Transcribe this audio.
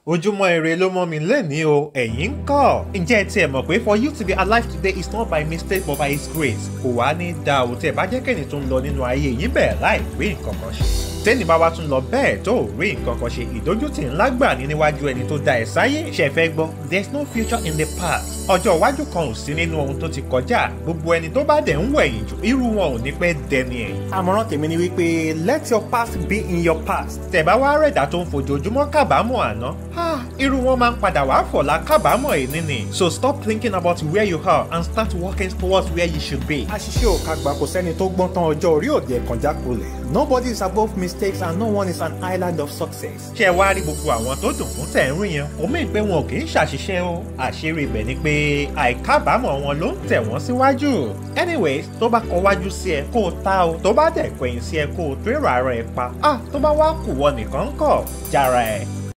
ojúmọ́ ire ló mọ́ mi lẹ́ni o ẹ̀yin ń kọ́ ǹjẹ́ ẹ tiẹ̀ mọ̀ pé for you to be alive today is not by mistake but by his grace kò wá ní da o tẹ̀ bá jẹ́ kẹ́ni tó ń lọ nínú ayé yín bẹ́ẹ̀ láì rí nǹkan kan ṣe tẹ́ni bá wá tún lọ bẹ́ẹ̀ tó ò rí nǹkan kan ṣe ìdójútì ńlá gbà ní níwájú ẹni tó dá ẹ sáyé ṣe fẹ́ gbọ́ there is no future in the past ọjọ́ iwájú kan ò sí nínú ohun tó ti kọjá gbogbo ẹni tó bá dẹ̀ ń wẹ̀yìn jù irú wọn ò ní pẹ́ dẹni ẹ̀yìn. àmọ̀ràn tèmi ni wípé let your past be in your past. tẹ̀ bá wá rẹ̀dá tó ń fojoojúmọ́ kábàámọ̀ àná irú wọn máa ń padà wá fọ̀lá kábàámọ̀ èní ni. so stop thinking about where you are and start working towards where you should be. àṣìṣe ò kagbà kò sẹ́ni tó gbọ́n tán ọjọ́ orí òde ẹ̀kan jákulẹ̀ nobody is above mistakes and no one is an island of success. ṣé ẹ wá rí gbogbo àwọn tó dùn fún tẹ̀ ń rí yẹn kò mí pé wọn ò kì í ṣàṣìṣe o àṣírí ibẹ̀ ni pé àìkábàámọ̀ wọn ló ń tẹ̀ wọ́n síwájú. anyways tó bá kọ wájú sí ẹ kó o ta o tó bá dẹ̀ kọ̀yìn sí ẹ kó o tó èrò ara ẹ pa ah tó bá wá kù wọ nìkan kọ̀ jára ẹ.